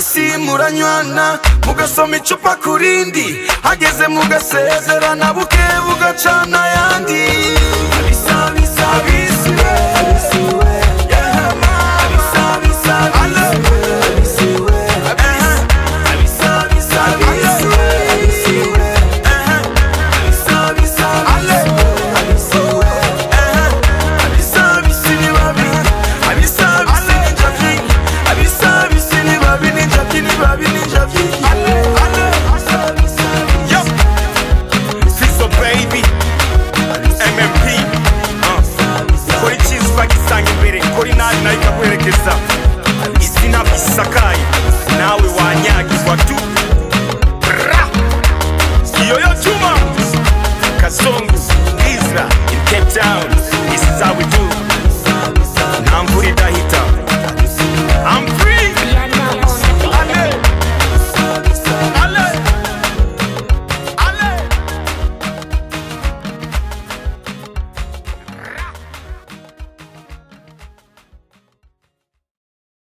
abisi muranywana mugasoma icupa ku rindi hageze mugasezerana buke bugacana ayandi abisa abisa abisi we abisi we yeah man abisa abisa abisi we abisi we abisa abisa abisi we abisi we abisa abisa abisi we abisa abisi ni babi abisa abisi ni javi abisa abisi ni babi ni javi ni babi ni javi Yo, Fizo baby, MMP, uh. kora icyiza ukagisanga imbere kora inabi nayo ikaguherekeza izina bisakaye nawe wanyagirwa tu Bra! iyo yo juma kazungu isra in cape town this is how we do nta mvura idahita